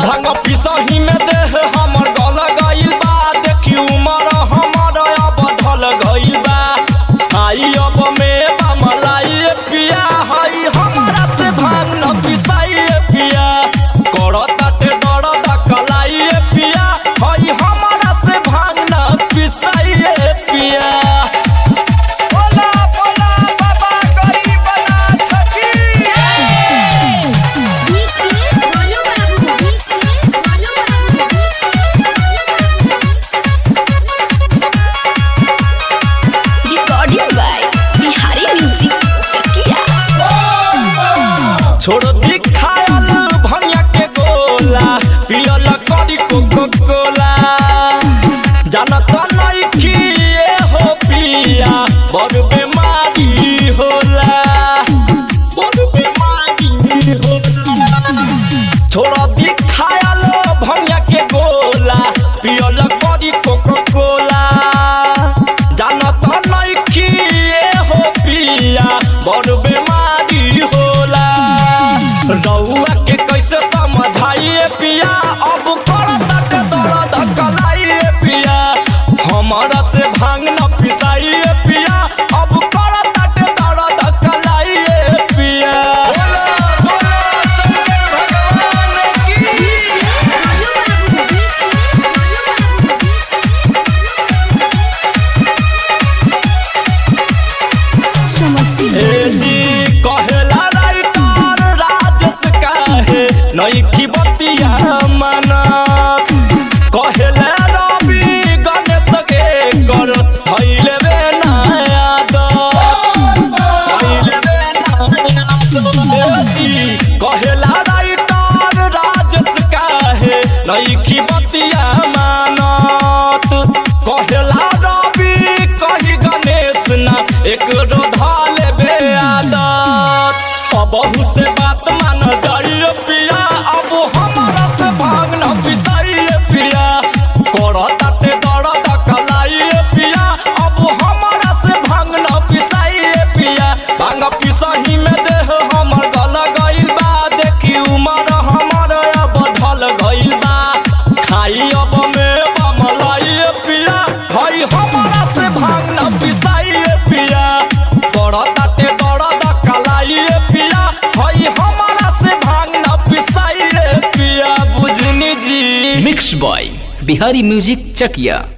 भांग पिसही में देह हमर गल गइल बा देखी उमर हमर अब ढल गइल बा आई अब में बमलाई पिया हई हमरा से भांग न पिसाई पिया करताटे दर्द कलाई पिया हई हमरा से भांग न पिसाई पिया बोला बोला बाबा गरीबना छकी डीजे बोलो बाबू डीजे बोलो बाबू recording by Bihari music Chakiya छोड़ दी खायल भंगिया के गोला पियल करी कोको कोला जानत नहीं कि ये हो पिया बड़ बीमारी होला बड़ बीमारी होला छोड़ दी खायल भंगिया के गोला पियल करी कोको कोला जानत नहीं कि ये हो पिया बड़ बीमारी होला रउआ के कैसे समझाइए पिया अब करत दर्द कलाइए पिया हमरा से भांग न पिसाइए पिया अब करत दर्द कलाइए पिया बोला बोला शंकर भगवान की बोलो बाबू समस्ती ए जी कहेला राइटर राजस काहे नई की बतिया मना कहेला रवि गणेश के कर हइले बे ना याद हइले बे ना याद ए जी कहेला राइटर राजस काहे नई की बतिया मानत कहेला रवि कही गणेश ना एक रोधाल बे आदत सबहु से बात मान जाइए पिया अब हमारा से भाग न पिसाइए पिया करताटे दर्द कलाइए पिया अब हमारा से भाग न पिसाइए पिया भांग पिसही में देह हमर गल गइल बा देखी उमर हमर अब ढल गइल बा खाई अब में बमलाइए पिया हई हमारा से भांग न पिसाइए पिया करताटे दर्द कलाइए पिया हई हमारा से भांग न पिसाइए पिया बुझनी जी mix by Bihari music Chakiya